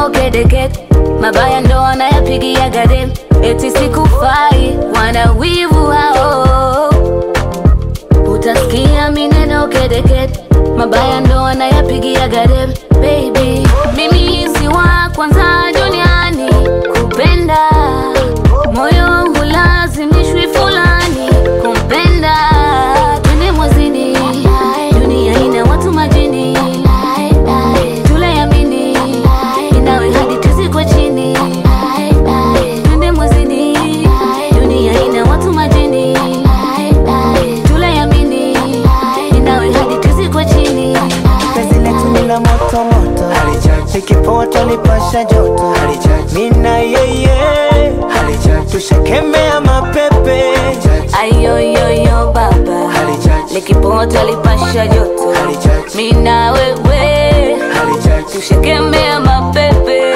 mineno kedeket mabaya ndo wanayapigia gade eti sikufai wana wivu hao utasikia mineno kedeket mabaya ndo wanayapigia gade baby mimi si wa kwanza duniani kupenda moyo hulazimishwi fulani kumpenda twende mwezini dunia ina watu majini tulayamini inawe hadi tuzikwe chini twende mwezini dunia ina watu majini tulayamini inawe hadi tuzikwe chini Penzi letu ni la moto moto, likipoa tulipasha joto, mina yeye tushakemea mapepe, ayoyoyo baba likipota lipasha joto mina wewe tushekemea mapepe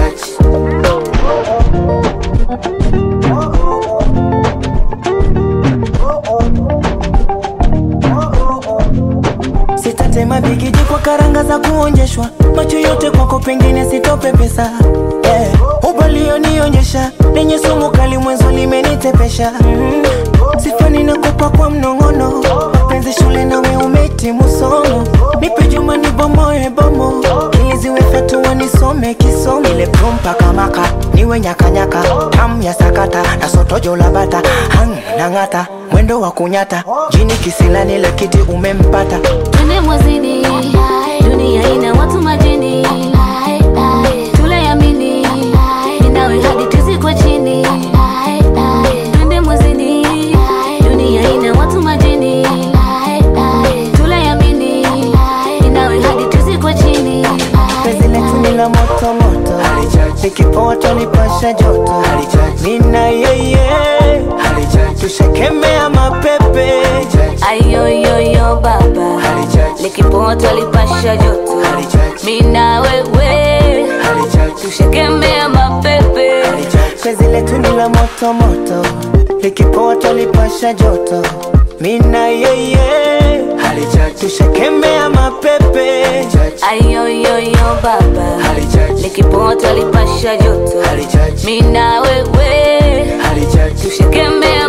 sitatema bigiji kwa karanga za kuonjeshwa, macho yote kwako pengine sitope pesa yeah. Ubalionionyesha lenye sumu kali mwenzo limenitepesha mm. Sifani nakupa kwa mnong'ono, penzi shule nawe umetimu somo, nipe juma nibomoe bomo, ili ziwe fatua nisome kisomo, ile prumpa kamaka niwe nyakanyaka tam ya sakata na sotojo la bata hang nang'ata mwendo wa kunyata jini kisilani la kiti umempata twende mwezini dunia ina watu majini tulayamini inawe hadi tuzikwe chini twende mwezini dunia ina watu majini tulayamini inawe hadi tuzikwe chini penzi letu ni la moto moto likipoa tulipasha joto mina yeye tushakemea mapepe ayoyoyo baba likipota lipasha joto mina wewe tushekemea mapepe penzi letu ni la moto moto likipoa tulipasha joto mina yeye tushakemea mapepe ayoyoyo baba likipota lipasha joto mina wewe tushekemea